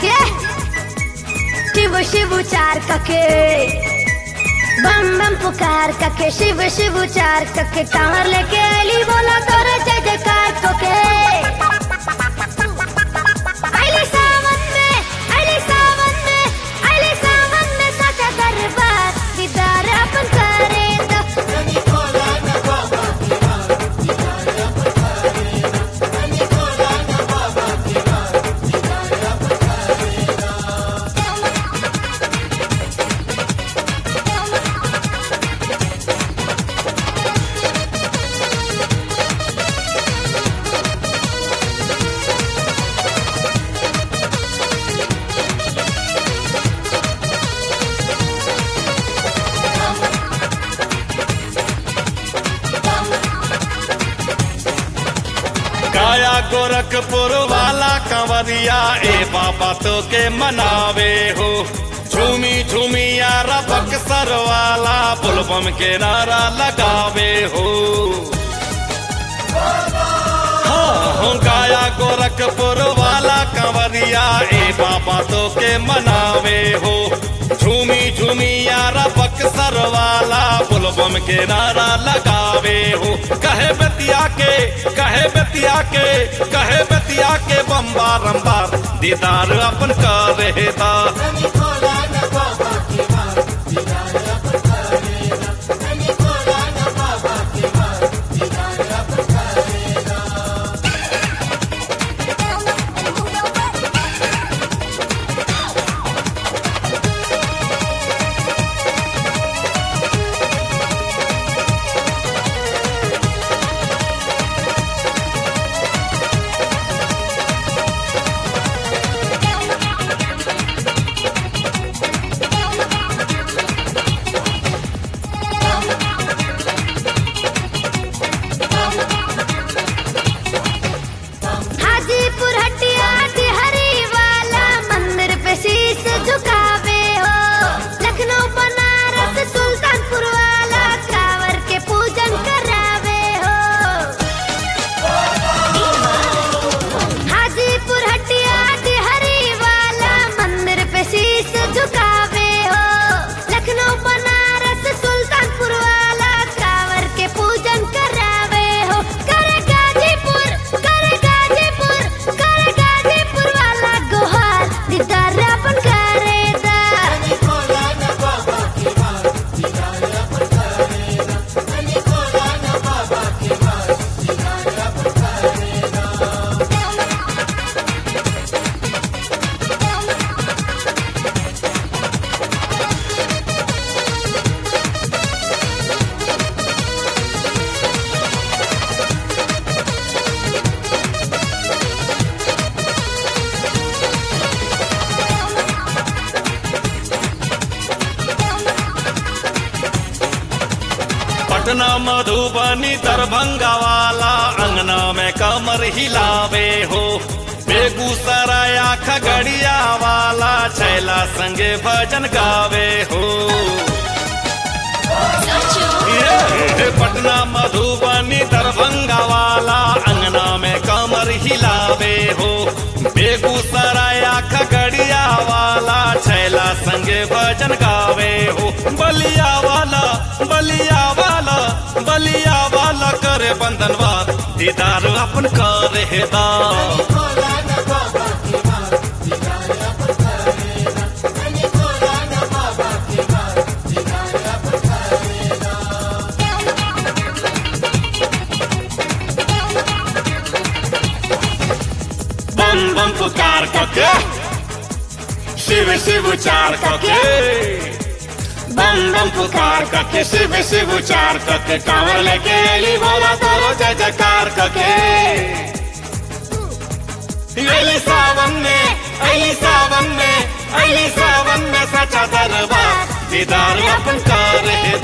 के शिव शिव उचार कके बम बम पुकार कके शिव शिव उचार कके कांवर लेके अली बोला तोरे जय जयकार कके अली सावन में अली सावन में अली सावन में सचा दरबार दीदार अपन करे तो काया गोरखपुर वाला कंवरिया ए बाबा तो के मनावे हो झूमी झूमी यारा बक्सर वाला बुलबम के नारा लगावे हो हाँ हो गाया गोरखपुर वाला कंवरिया ए बाबा तो के मनावे हो झूमी झूमी यारा बक्सर वाला बुलबम के नारा लगावे हो कहे बतिया के कहे बतिया के कहे बतिया के बम बारंबार दीदार अपन कर रहेता हाजीपुर हटिया हरी वाला मंदिर पे शीश झुकावे हो लखनऊ बनारस सुल्तानपुर वाला कांवर के पूजन करावे हो हाजीपुर हटिया हरी वाला मंदिर पे शीश झुकावे हो लखनऊ बनारस सुल्तानपुर वाला कांवर के पूजन करावे हो करे गाजीपुर करे गाजीपुर करे गाजीपुर वाला गोहार दीदार अपन करे दा पटना मधुबनी दरभंगा वाला अंगना में कमर हिलावे हो बेगूसराय खगड़िया वाला छैला संगे भजन गावे हो ये पटना मधुबनी दरभंगा वाला अंगना में कमर हिलावे हो बेगूसराय खगड़िया वाला छैला संगे भजन गावे हो बलिया वाला बलिया वाला बलिया वाला करे बंधनवा दीदार अपन करे हेदा बम बम पुकार करके शिव शिव उचार करके बम बम पुकार करके शिव शिव उचार करके कांवर लेके अली बोला तोरो जय जयकार करके अली सावन में अली सावन में अली सावन में सचा दरबार दीदार अपन कर